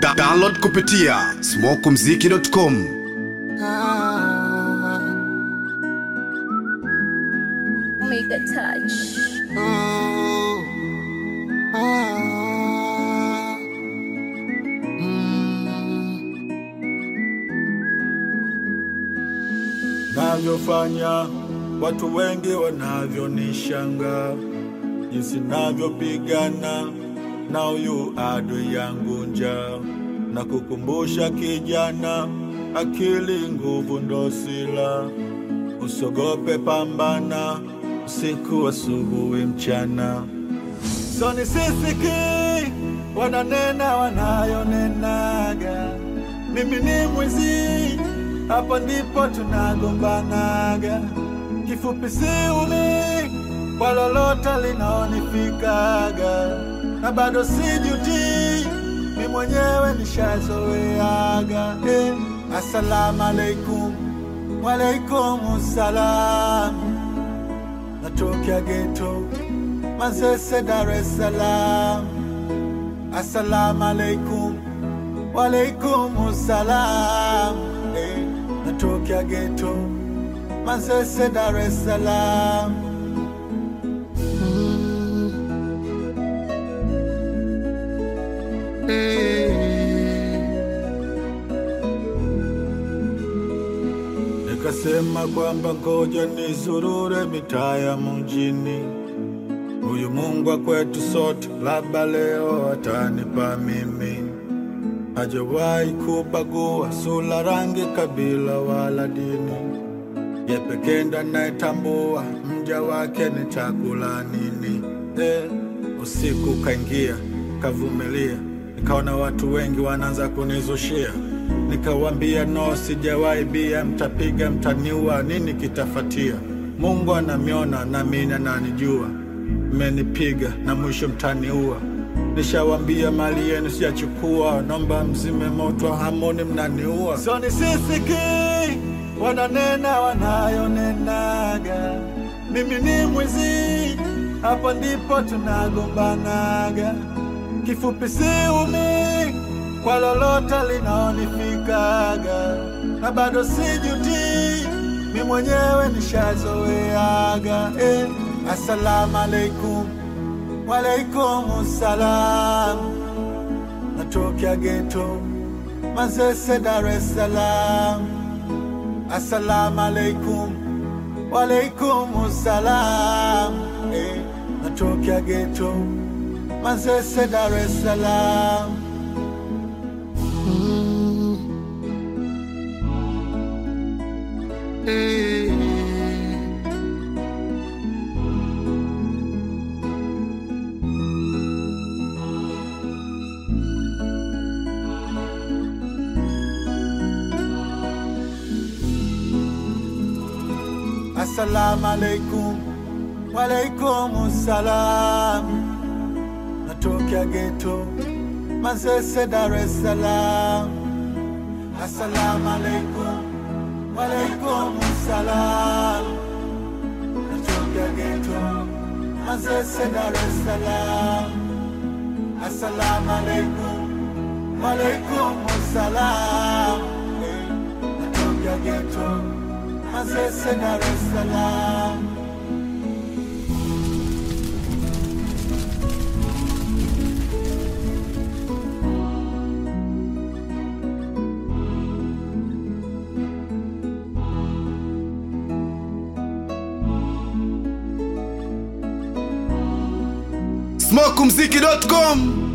Da download kupitia smokumziki.com Make a touch. navyofanya watu wengi wanavyonishanga jinsi navyopigana na huyu adui yangu njaa na kukumbusha kijana akili nguvu ndo sila usogope pambana usiku asubuhi mchana soni sisiki wananena wanayonenaga mimi ni mwizi hapa ndipo tunagombanaga kifupi siumi kwa lolote linaonifikaga na bado sijuti mi mwenyewe nishazoeaga eh. assalamu alaikum walaikum salam natokea geto Manzese, Dar es Salaam. Assalamu alaikum, walaikum salam. Eh, natokea geto Manzese, Dar es Salaam. Nikasema kwamba ngoja nizurure mitaa ya mjini Huyu Mungu wa kwetu sote, labda leo atanipa mimi. Hajawahi kubagua sura, rangi, kabila wala dini. Ye pekee ndo anayetambua mja wake ni chakula nini. Eh, usiku kaingia, kavumilia, nikaona watu wengi wanaanza kunizushia Nikawambia no, sijawahi bia, mtapiga mtaniua, nini kitafatia? Mungu anamiona na mimi ananijua mmenipiga na mwisho mtaniua. Nishawambia mali yenu siyachukua, nomba mzime moto, hamoni mnaniua. Soni sisiki wananena wanayonenaga, mimi ni mwizi, hapo ndipo tunagombanaga. Kifupi siumi kwa lolote linaonifikaga, na bado sijuti, mi mwenyewe nishazoeaga eh. Assalamu alaikum, walaikum salam. Natokea geto Manzese, Dar es Salaam. Assalamu alaikum, walaikum salam. Eh, natokea geto Manzese, Dar es Salaam. Assalamu alaikum, walaikum salam. Natokea geto Manzese, Dar es Salaam. Assalamu alaikum, walaikum salam. Natokea geto Manzese, Dar es Salaam. Assalamu alaikum, walaikum salam. Eh, Natokea geto Manzese, Dar es Salaam. smokumziki.com